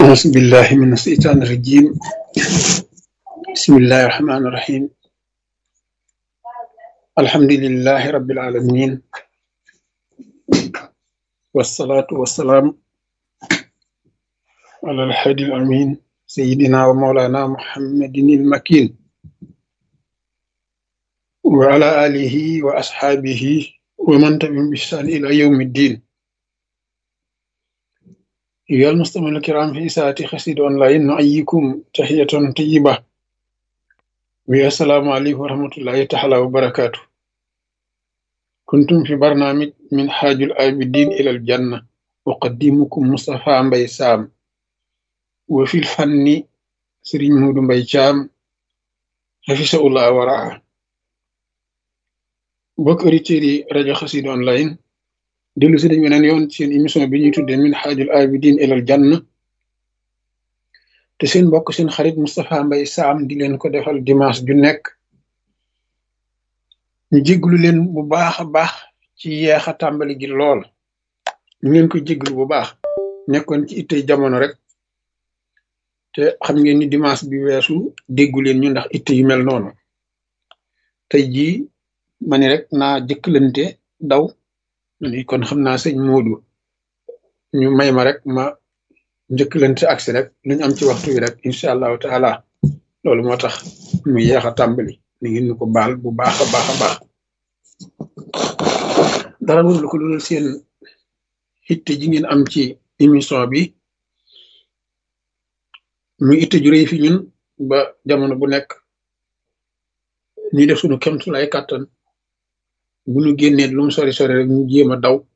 أعوذ بالله من الشيطان الرجيم بسم الله الرحمن الرحيم الحمد لله رب العالمين والصلاة والسلام على الحادي الأمين سيدنا ومولانا محمد المكين وعلى آله وأصحابه ومن تبعهم بإحسان إلى يوم الدين أيها المستمعون الكرام في ساعة خسيد أونلاين نحييكم تحية طيبة والسلام عليكم ورحمة الله تعالى وبركاته كنتم في برنامج من حاج العابدين إلى الجنة أقدمكم مصطفى مبي سام وفي الفن سرين مود مبي شام حفظه الله ورعاه mbokk auditeurs yi rajo Xassida online dellu si dañ weneen yoon seen émission bi ñuy tuddee min xaajul abidin ilal janna te seen mbokk seen xarit Moustapha Mbaye Sam di leen ko defal dimanche ju nekk ñu jégglu leen bu baax a baax ci yeex a tàmbali gi lool ñu leen koy jégglu bu baax nekkoon ci ittey jamono rek te xam ngeen ni dimanche bi weesu déggu leen ñu ndax itte yu mel noonu tey jii ma ni rek naa jëkkalante daw ni kon xam naa sëñ Moodu ñu may ma rek ma njëkkalante agsi rek lu ñu am ci waxtu wi rek incha allahu taala loolu moo tax mu yeex a tàmbali ni ngeen ñu ko baal bu baax a baax a baax dara wul lu ko dul seen itte ji ngeen am ci émission bi mu itte ju rëy fi ñun ba jamono bu nekk ñuy def suñu kemtu lay kàttan bu ñu génnee lu mu sori sori rek ñu jéem a daw